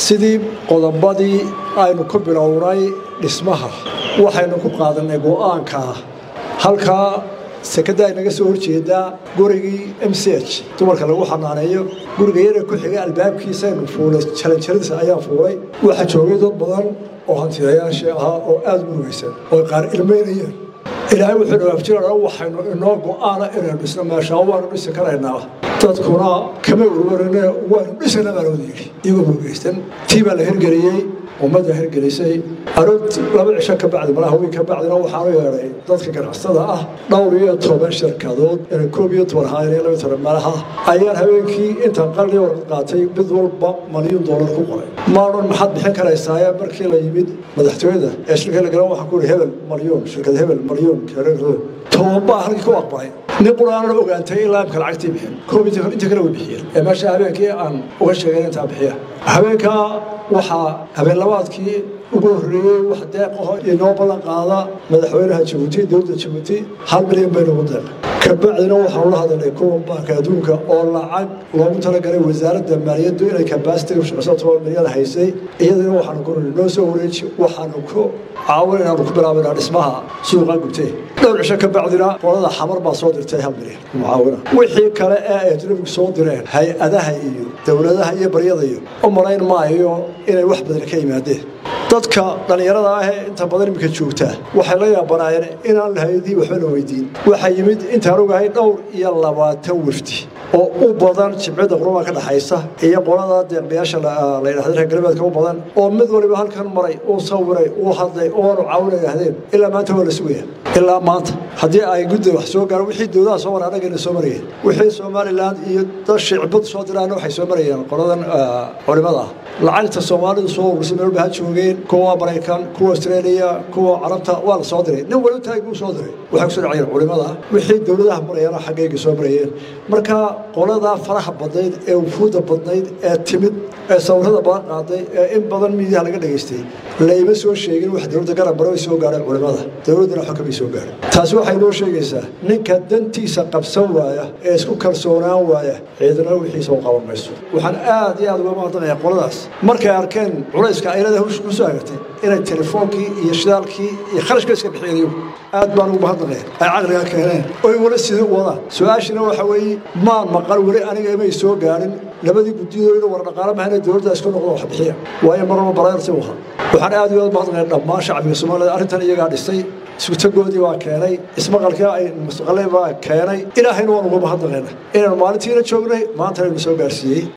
sidii qodobadii aynu ku bilownay dhismaha waxaynu ku qaadanay go'aankaa halkaa sekada ay naga soo horjeedaa gurigii m c h dumarka lagu xanaaneeyo guriga yara ku xigay albaabkiisaynu fuulay jalanjaradiisa ayaan fuulay waxaa joogay dad badan oo hantidayaashii ahaa oo aada u murugaysan oo qaar ilmaynayeen ilaahay wuxuu dhawaafjirana waxaynu inoo go'aana inaynu dhisno meeshaa waanu dhisi karaynaa dadkuna kama urwarine waanu dhisana baa looda yidhi iyagoo murugaysan tii baa la hirgeliyey ummadda hirgelisay arood laba cisho ka bacdi malaha wiil ka bacdina waxaanu yeedhay dadka ganacsada ah dhowr iyo toban shirkadood inay koob iyo toban haayeen laba toban malaha ayaan habeenkii intaan qalli warqad qaatay mid walba malyuun doolar ku qoray maadhan maxaad bixin karaysaaye markii la yimid madaxtooyada ee shirka la galan waxaan ku ihi hebel malyuun shirkad hebel malyuun tobanbaa halkii ku aqbalay nin quraanan ogaantay ilaa imka lacagtii bixin koob inta kale way bixiyeen ee meesha habeenkii aan uga sheegayn intaa bixiya habeenkaa waxaa habeenlabaadkii ugu horreeyey wax deeqaho inoo ballan qaada madaxweynaha jabuuti dowladda jabuuti hal milyan baynugu deeq kabacdina waxaanu la hadalnay kuwa baanka adduunka oo lacag loogu talagalay wasaaradda maaliyaddu inay kabasitiga shaqeyso toban milyan haysay iyadana waxaanu ku noo soo wareeji waxaanu ku caawin inaanu ku bilaabaynaa dhismaha suuqa gubtee dhowr cisho ka bacdina qolada xamar baa soo dirtay hal milyan mucaawina wixii kale ee ay ajnabigu soo direen hay-adaha iyo dowladaha iyo baryada iyo u malayn maayo inay wax badan ka yimaadeen dadka dhallinyarada ahee inta badan iminka joogtaa waxay la yaabanaayeen inaan lahayadii waxbana weydiin waxaa yimid intaan ogahay dhowr iyo labaatan wafdi oo u badan jimcida qurumaa ka dhaxaysa iyo qolada deeqbayaasha la yidhahda reer galbeedka u badan oo mid waliba halkan maray uu sawiray uu hadlay oonu caawina yidhahdeen ilaa maanta waa la sugaya ilaa maanta haddii ay gudda wax soo gaaro wixii dowladaha soo mara annagayna soo marayeen wixii somalilan iyo dad shicbad soo diraana waxay soo marayeen qoladan culimada ah lacagta soomaalidu soo urursay meel ha joogeen kuwa maraykan kuwa australia kuwa carabta waa la soo diray nin waliba taag buu soo diray waxay kusoo dhacayeen culimada wixii dowladaha marayana xaggayga soo marayeen marka qoladaa faraha badnayd ee wufuudda badnayd ee timid ee sawirada badan qaaday ee in badan miidiyaha laga dhegaystay layma soo sheegin wax dowladda garab maro ay soo gaadheen culimada dowladdana xukmay soo gaadheen taasi waxay noo sheegaysaa ninka dantiisa qabsan waaya ee isku kalsoonaan waaya ciidana wixiisa u qaban mayso waxaan aad iyo aad uga mahadnaqayaa qoladaas markay arkeen culayska aylada hawsha ku soo agartay inay telefoonkii iyo shidaalkii iyo kharashka iska bixiyeen iyagu aad baan ugu mahadnaqaya ay caqliga keeneen oy wali sidii u wadaan su-aashina waxa weeye maan maqal weli aniga imay soo gaadhin labadii guddiyadooda war dhaqaale mahana dowladda isku noqdo wax bixiya waayo marnaba baraarsi u ahaa waxaan aad iyo aad mahadnaqaya dhammaan shacbiga soomaalida arrintan iyagaa dhisay isutagoodii waa keenay ismaqalkii ay mustaqalay baa keenay ilaahayna waan uga mahadnaqayna inaynu maalintiina joognay maanta aynu soo gaarsiiyey